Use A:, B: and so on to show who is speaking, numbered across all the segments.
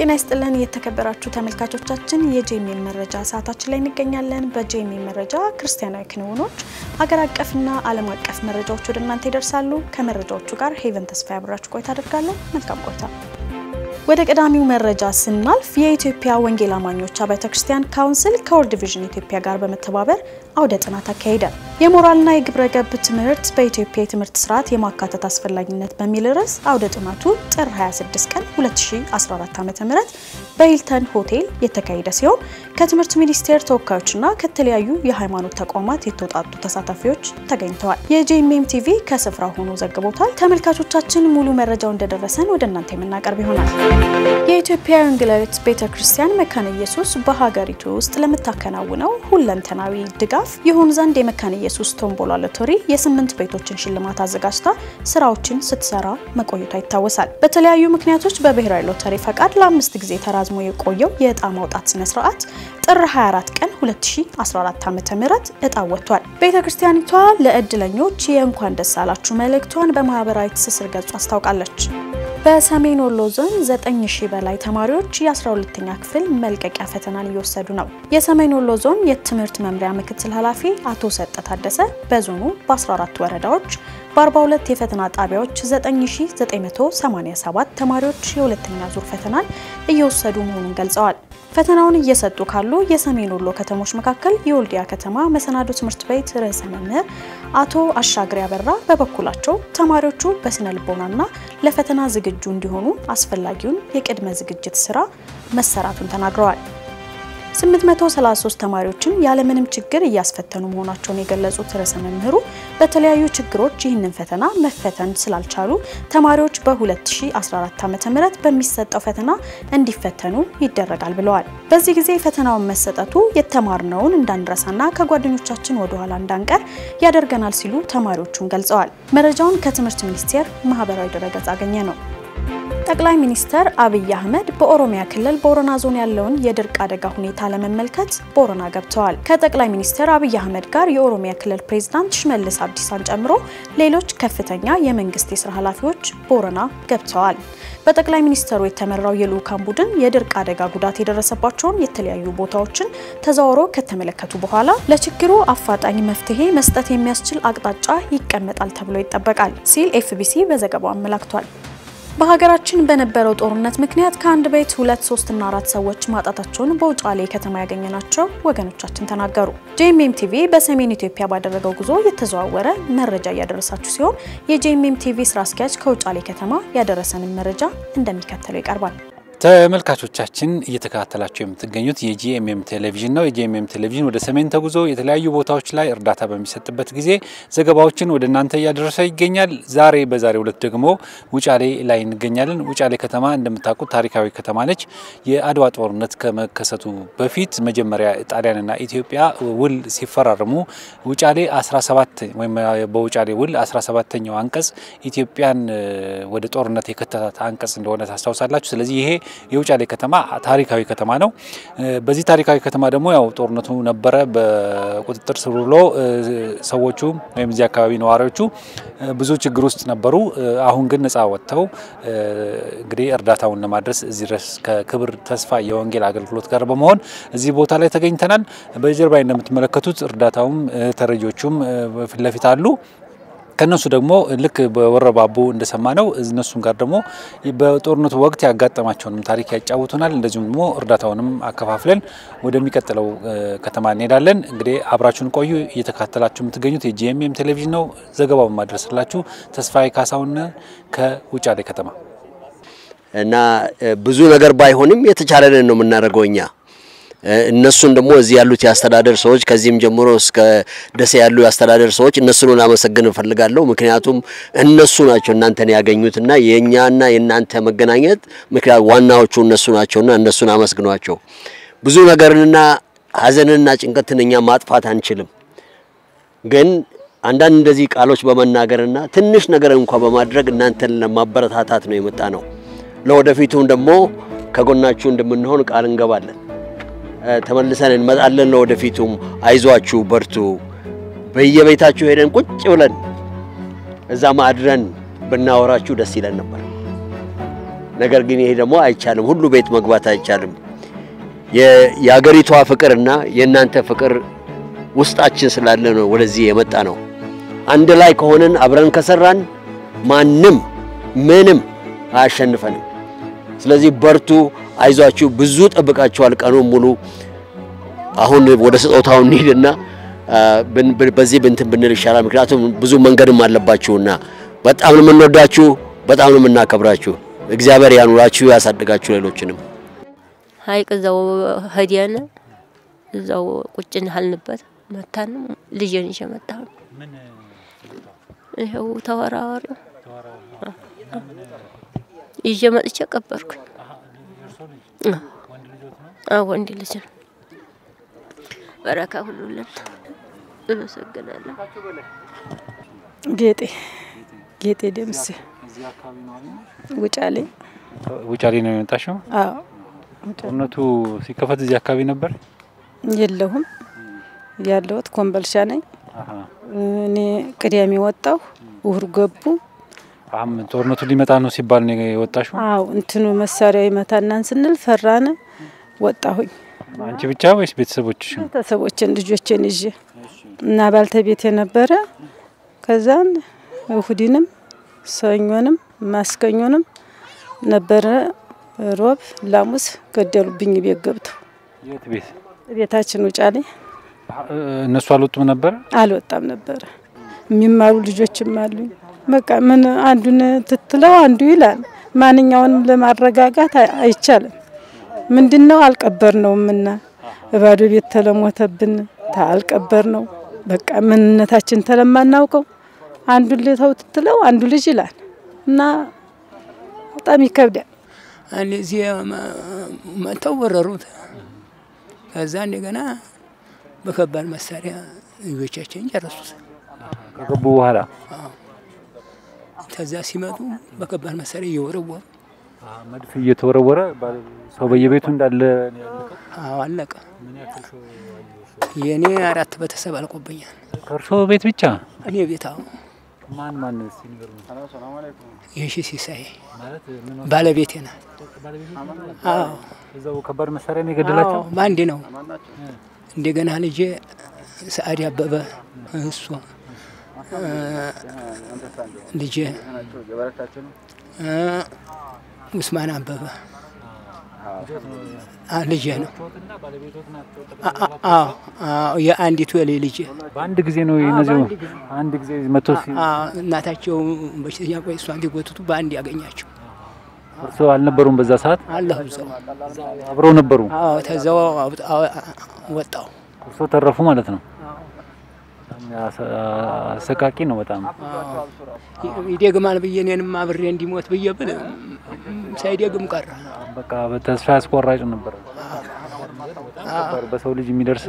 A: ጤና ይስጥልን የተከበራችሁ ተመልካቾቻችን፣ የጄኤምኤም መረጃ ሰዓታችን ላይ እንገኛለን። በጄኤምኤም መረጃ ክርስቲያናዊ ክንውኖች፣ ሀገር አቀፍና ዓለም አቀፍ መረጃዎች ወደ እናንተ ይደርሳሉ። ከመረጃዎቹ ጋር ሄቨን ተስፋ ያብራችሁ ቆይታ አደርጋለሁ። መልካም ቆይታ። ወደ ቀዳሚው መረጃ ስናልፍ የኢትዮጵያ ወንጌል አማኞች አብያተ ክርስቲያን ካውንስል ከወርልድ ቪዥን ኢትዮጵያ ጋር በመተባበር አውደ ጥናት አካሄደ። የሞራልና የግብረ ገብ ትምህርት በኢትዮጵያ የትምህርት ስርዓት የማካተት አስፈላጊነት በሚል ርዕስ አውደ ጥናቱ ጥር 26 ቀን 2014 ዓ.ም በሂልተን ሆቴል የተካሄደ ሲሆን ከትምህርት ሚኒስቴር ተወካዮችና ከተለያዩ የሃይማኖት ተቋማት የተውጣጡ ተሳታፊዎች ተገኝተዋል። የጄኤምኤም ቲቪ ከስፍራው ሆኖ ዘግቦታል። ተመልካቾቻችን ሙሉ መረጃው እንደደረሰን ወደ እናንተ የምናቀርብ ይሆናል። የኢትዮጵያ ወንጌላዊት ቤተ ክርስቲያን መካነ ኢየሱስ በሀገሪቱ ውስጥ ለምታከናውነው ሁለንተናዊ ድጋፍ ይሁን ዘንድ የመካነ ኢየሱስ ቶምቦላ ሎተሪ የስምንት ቤቶችን ሽልማት አዘጋጅታ ስራዎችን ስትሰራ መቆየቷ ይታወሳል። በተለያዩ ምክንያቶች በብሔራዊ ሎተሪ ፈቃድ ለአምስት ጊዜ ተራዝሞ የቆየው የእጣ ማውጣት ስነ ስርዓት ጥር 24 ቀን 2014 ዓ.ም እጣ ወጥቷል። ቤተ ክርስቲያኒቷ ለእድለኞች የእንኳን ደስ አላችሁ መልእክቷን በማህበራዊ ትስስር ገጹ አስታውቃለች። በሰሜን ወሎ ዞን 9000 በላይ ተማሪዎች የ12ኛ ክፍል መልቀቂያ ፈተናን እየወሰዱ ነው። የሰሜን ወሎ ዞን የትምህርት መምሪያ ምክትል ኃላፊ አቶ ሰጠ ታደሰ በዞኑ በ14 ወረዳዎች በ42 የፈተና ጣቢያዎች 9987 ተማሪዎች የሁለተኛ ዙር ፈተናን እየወሰዱ መሆኑን ገልጸዋል። ፈተናውን እየሰጡ ካሉ የሰሜን ወሎ ከተሞች መካከል የወልዲያ ከተማ መሰናዶ ትምህርት ቤት ርዕሰ መምህር አቶ አሻግሬ አበራ በበኩላቸው ተማሪዎቹ በስነ ልቦናና ለፈተና ዝግጁ እንዲሆኑ አስፈላጊውን የቅድመ ዝግጅት ስራ መሰራቱን ተናግረዋል። 833 ተማሪዎችን ያለምንም ችግር እያስፈተኑ መሆናቸውን የገለጹት ርዕሰ መምህሩ በተለያዩ ችግሮች ይህንን ፈተና መፈተን ስላልቻሉ ተማሪዎች በ2014 ዓ.ም በሚሰጠው ፈተና እንዲፈተኑ ይደረጋል ብለዋል። በዚህ ጊዜ ፈተናውን መሰጠቱ የተማርነውን እንዳንረሳና ከጓደኞቻችን ወደ ኋላ እንዳንቀር ያደርገናል ሲሉ ተማሪዎቹን ገልጸዋል። መረጃውን ከትምህርት ሚኒስቴር ማህበራዊ ድረገጽ አገኘ ነው። ጠቅላይ ሚኒስትር አብይ አህመድ በኦሮሚያ ክልል ቦረና ዞን ያለውን የድርቅ አደጋ ሁኔታ ለመመልከት ቦረና ገብተዋል። ከጠቅላይ ሚኒስትር አብይ አህመድ ጋር የኦሮሚያ ክልል ፕሬዝዳንት ሽመልስ አብዲሳን ጨምሮ ሌሎች ከፍተኛ የመንግስት የስራ ኃላፊዎች ቦረና ገብተዋል። በጠቅላይ ሚኒስትሩ የተመራው የልዑካን ቡድን የድርቅ አደጋ ጉዳት የደረሰባቸውን የተለያዩ ቦታዎችን ተዘዋውሮ ከተመለከቱ በኋላ ለችግሩ አፋጣኝ መፍትሄ መስጠት የሚያስችል አቅጣጫ ይቀመጣል ተብሎ ይጠበቃል ሲል ኤፍቢሲ በዘገባው አመላክቷል። በሀገራችን በነበረው ጦርነት ምክንያት ከአንድ ቤት ሁለት ሶስትና አራት ሰዎች ማጣታቸውን በውጫሌ ከተማ ያገኘናቸው ወገኖቻችን ተናገሩ። ጄኤምኤም ቲቪ በሰሜን ኢትዮጵያ ባደረገው ጉዞ የተዘዋወረ መረጃ እያደረሳችሁ ሲሆን የጄኤምኤም ቲቪ ስራ አስኪያጅ ከውጫሌ ከተማ ያደረሰንን መረጃ እንደሚከተለው ይቀርባል።
B: ተመልካቾቻችን እየተከታተላቸው የምትገኙት የጂኤምኤም ቴሌቪዥን ነው። የጂኤምኤም ቴሌቪዥን ወደ ሰሜን ተጉዞ የተለያዩ ቦታዎች ላይ እርዳታ በሚሰጥበት ጊዜ ዘገባዎችን ወደ እናንተ እያደረሰ ይገኛል። ዛሬ በዛሬው ዕለት ደግሞ ውጫሌ ላይ እንገኛለን። ውጫሌ ከተማ እንደምታውቁት ታሪካዊ ከተማ ነች። የአድዋ ጦርነት ከመከሰቱ በፊት መጀመሪያ ጣሊያንና ኢትዮጵያ ውል ሲፈራረሙ ውጫሌ 17 ወይም በውጫሌ ውል 17ኛው አንቀጽ ኢትዮጵያን ወደ ጦርነት የከተታት አንቀጽ እንደሆነ ታስታውሳላችሁ። ስለዚህ ይሄ የውጫሌ ከተማ ታሪካዊ ከተማ ነው። በዚህ ታሪካዊ ከተማ ደግሞ ያው ጦርነቱ ነበረ። በቁጥጥር ስር ውሎ ሰዎቹ ወይም እዚህ አካባቢ ነዋሪዎቹ ብዙ ችግር ውስጥ ነበሩ። አሁን ግን ነፃ ወጥተው እንግዲህ እርዳታውን ለማድረስ እዚህ ድረስ ከክብር ተስፋ የወንጌል አገልግሎት ጋር በመሆን እዚህ ቦታ ላይ ተገኝተናል። በጀርባ እንደምትመለከቱት እርዳታውም ተረጂዎቹም ፊት ለፊት አሉ። ከነሱ ደግሞ ልክ በወረባቦ እንደሰማ ነው እነሱም ጋር ደግሞ በጦርነቱ ወቅት ያጋጠማቸውንም ታሪክ ያጫውቱናል። እንደዚሁም ደግሞ እርዳታውንም አከፋፍለን ወደሚቀጥለው ከተማ እንሄዳለን። እንግዲህ አብራችሁን ቆዩ። እየተከታተላችሁ የምትገኙት የጂኤምኤም ቴሌቪዥን ነው። ዘገባውን ማድረስላችሁ ተስፋዬ ካሳሁን ከውጫሌ ከተማ
C: እና ብዙ ነገር ባይሆንም የተቻለንን ነው የምናደርገው እኛ እነሱን ደግሞ እዚህ ያሉት የአስተዳደር ሰዎች ከዚህም ጀምሮ እስከ ደሴ ያሉ የአስተዳደር ሰዎች እነሱን ላመሰግን እፈልጋለሁ። ምክንያቱም እነሱ ናቸው እናንተን ያገኙትና የእኛና የእናንተ መገናኘት ምክንያት ዋናዎቹ እነሱ ናቸውና እነሱን አመስግኗቸው። ብዙ ነገርንና ሐዘንንና ጭንቀትን እኛ ማጥፋት አንችልም፣ ግን አንዳንድ እንደዚህ ቃሎች በመናገርና ትንሽ ነገር እንኳ በማድረግ እናንተን ለማበረታታት ነው የመጣ ነው። ለወደፊቱም ደግሞ ከጎናችሁ እንደምንሆን ቃል እንገባለን። ተመልሰን እንመጣለን። ለወደፊቱም አይዟችሁ፣ በርቱ። በየቤታችሁ ሄደን ቁጭ ብለን እዛ ማድረን ብናወራችሁ ደስ ይለን ነበር። ነገር ግን ይሄ ደግሞ አይቻልም፣ ሁሉ ቤት መግባት አይቻልም። የአገሪቷ ፍቅርና የእናንተ ፍቅር ውስጣችን ስላለ ነው ወደዚህ የመጣ ነው። አንድ ላይ ከሆነን አብረን ከሰራን ማንም ምንም አያሸንፈንም። ስለዚህ በርቱ፣ አይዟችሁ። ብዙ ጠብቃችኋል ቀኑን ሙሉ። አሁን ወደ ስጦታው እንሂድና በዚህ ብንትን ብንል ይሻላል። ምክንያቱም ብዙ መንገድም አለባችሁና በጣም ነው የምንወዳችሁ፣ በጣም ነው የምናከብራችሁ። እግዚአብሔር ያኑራችሁ፣ ያሳድጋችሁ። ሌሎችንም
D: ሀይቅ እዛው ሄደን እዛው ቁጭ አልንበት መታን። ልጄን ይዤ መጣሁ። ይኸው ተወራዋሪው ይዤ መጥቼ ቀበርኩኝ። ወንድ ልጅ ነው። በረካ ሁሉልን እመሰግናለሁ።
E: ጌጤ ጌጤ ደምሴ ውጫሌ
B: ውጫሌ ነው የመጣሽው?
E: አዎ
B: ጦርነቱ ሲከፈት እዚህ አካባቢ ነበር?
E: የለሁም ያለሁት ኮምበልሻ ነኝ። እኔ ቅዳሜ ወጣሁ፣ እሁድ ገቡ።
B: አሁን ጦርነቱ ሊመጣ ነው ሲባል ነው የወጣሽው?
E: አዎ እንትኑ መሳሪያ ይመታናን ስንል ፈራን፣ ወጣሁኝ።
B: አንቺ ብቻ ወይስ ቤተሰቦችሽ?
E: ቤተሰቦችን ልጆችን ይዤ እና ባልተቤት የነበረ ከዛን እሁድንም ሰኞንም ማስከኞንም ነበረ ሮብ ላሙስ ገደሉብኝ። ቤት ገብተው
B: የት ቤት?
E: ቤታችን ውጫሌ።
B: እነሱ አልወጡም ነበር?
E: አልወጣም ነበረ። የሚማሩ ልጆችም አሉኝ። በቃ ምን አንዱን ትትለው አንዱ ይላል። ማንኛውንም ለማረጋጋት አይቻልም። ምንድን ነው አልቀበር ነው ምና ባዶ ቤት ተለሞተብን ታልቀበር ነው በቃ ምንነታችን ተለማናውቀው አንዱን ልተው ትትለው አንዱ ልጅ ይላል እና በጣም ይከብዳል።
F: እዚህ መጥተው ወረሩት። ከዛ እንደገና በከባድ መሳሪያ ልጆቻችን ጨረሱት።
B: ከገቡ በኋላ
F: ከዛ ሲመጡ በከባድ መሳሪያ እየወረወሩ
B: መድፍ እየተወረወረ ሰው በየቤቱ እንዳለ
F: አዎ አለቀ። የእኔ አራት ቤተሰብ አልቆብኛል።
B: ከእርሶ ቤት ብቻ?
F: እኔ ቤት አዎ።
B: ማን ማን
F: የሺ ሲሳይ ባለቤቴ ናት። አዎ
B: እዛው ከባድ መሳሪያ ነው የገደላቸው?
F: አዎ፣ በአንዴ ነው። እንደገና ልጄ ሰአድ አበበ እሷ ልጄ ውስማን አበበ ልጄ ነው። የአንዲቱ የሌ ልጄ
B: በአንድ ጊዜ ነው እነዚህ አንድ ጊዜ መቶ
F: እናታቸው በሽተኛ ቆይ እሷ እንዲጎትቱ በአንድ ያገኛቸው።
B: እርሶ አልነበሩም በዛ ሰዓት?
F: አለሁ እዛው
B: አብረው ነበሩ?
F: አዎ ተዛው ወጣው።
B: እርሶ ተረፉ ማለት ነው። አሰቃቂ ነው በጣም።
F: ይደግማል ብዬ እኔንም አብሬ እንዲሞት ብዬ ብል ሳይደግም ቀረ።
B: በቃ በተስፋ ያስቆራጭ ነበር። በሰው ልጅ የሚደርስ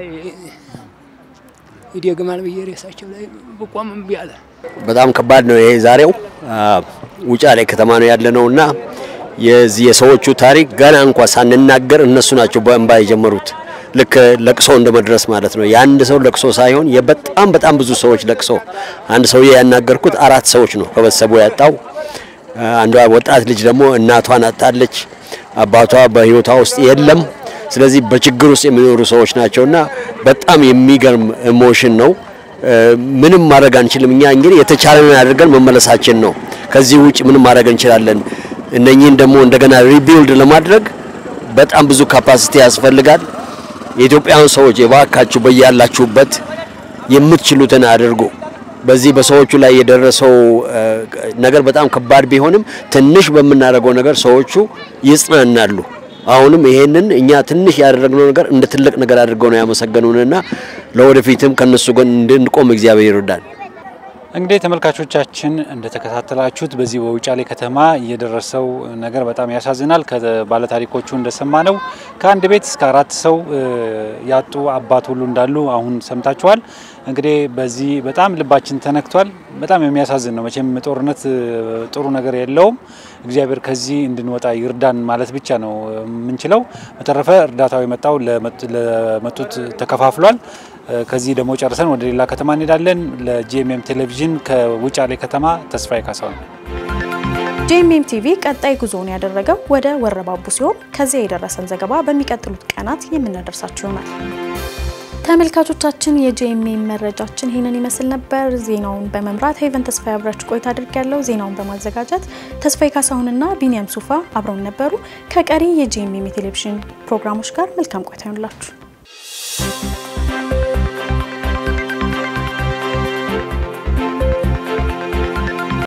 F: ይደግማል ብዬ ሬሳቸው ላይ ብቆም እምቢ አለ።
C: በጣም ከባድ ነው ይሄ ዛሬው ውጫሌ ከተማ ነው ያለነው እና የዚህ የሰዎቹ ታሪክ ገና እንኳ ሳንናገር እነሱ ናቸው በእንባ የጀመሩት። ልክ ለቅሶ እንደመድረስ ማለት ነው። የአንድ ሰው ለቅሶ ሳይሆን የበጣም በጣም ብዙ ሰዎች ለቅሶ። አንድ ሰውዬ ያናገርኩት አራት ሰዎች ነው ከቤተሰቡ ያጣው። አንዷ ወጣት ልጅ ደግሞ እናቷን አጣለች። አባቷ በህይወቷ ውስጥ የለም። ስለዚህ በችግር ውስጥ የሚኖሩ ሰዎች ናቸውና በጣም የሚገርም ኢሞሽን ነው። ምንም ማድረግ አንችልም። እኛ እንግዲህ የተቻለንን አድርገን መመለሳችን ነው። ከዚህ ውጭ ምንም ማድረግ እንችላለን። እነኚህን ደግሞ እንደገና ሪቢልድ ለማድረግ በጣም ብዙ ካፓሲቲ ያስፈልጋል። የኢትዮጵያውያን ሰዎች የባካችሁ በያላችሁበት የምትችሉትን አድርጉ። በዚህ በሰዎቹ ላይ የደረሰው ነገር በጣም ከባድ ቢሆንም ትንሽ በምናደርገው ነገር ሰዎቹ ይጽናናሉ። አሁንም ይሄንን እኛ ትንሽ ያደረግነው ነገር እንደ ትልቅ ነገር አድርገው ነው ያመሰገኑንና ለወደፊትም ከነሱ ጎን እንድንቆም እግዚአብሔር ይርዳል።
B: እንግዲህ ተመልካቾቻችን እንደተከታተላችሁት በዚህ በውጫሌ ከተማ የደረሰው ነገር በጣም ያሳዝናል። ከባለታሪኮቹ እንደሰማ ነው ከአንድ ቤት እስከ አራት ሰው ያጡ አባት ሁሉ እንዳሉ አሁን ሰምታችኋል። እንግዲህ በዚህ በጣም ልባችን ተነክቷል። በጣም የሚያሳዝን ነው። መቼም ጦርነት ጥሩ ነገር የለውም። እግዚአብሔር ከዚህ እንድንወጣ ይርዳን ማለት ብቻ ነው የምንችለው። በተረፈ እርዳታው የመጣው ለመጡት ተከፋፍሏል። ከዚህ ደግሞ ጨርሰን ወደ ሌላ ከተማ እንሄዳለን። ለጂኤምኤም ቴሌቪዥን ከውጫሌ ከተማ ተስፋዬ ካሳሁን
A: ጄኤምኤም ቲቪ ቀጣይ ጉዞውን ያደረገው ወደ ወረባቡ ሲሆን ከዚያ የደረሰን ዘገባ በሚቀጥሉት ቀናት የምናደርሳችሁ ይሆናል። ተመልካቾቻችን የጄኤምኤም መረጃችን ይህንን ይመስል ነበር። ዜናውን በመምራት ሄቨን ተስፋዬ አብራችሁ ቆይታ አድርጊያለሁ። ዜናውን በማዘጋጀት ተስፋዬ ካሳሁንና ቢኒያም ሱፋ አብረውን ነበሩ። ከቀሪ የጄኤምኤም የቴሌቪዥን ፕሮግራሞች ጋር መልካም ቆይታ ይሆንላችሁ።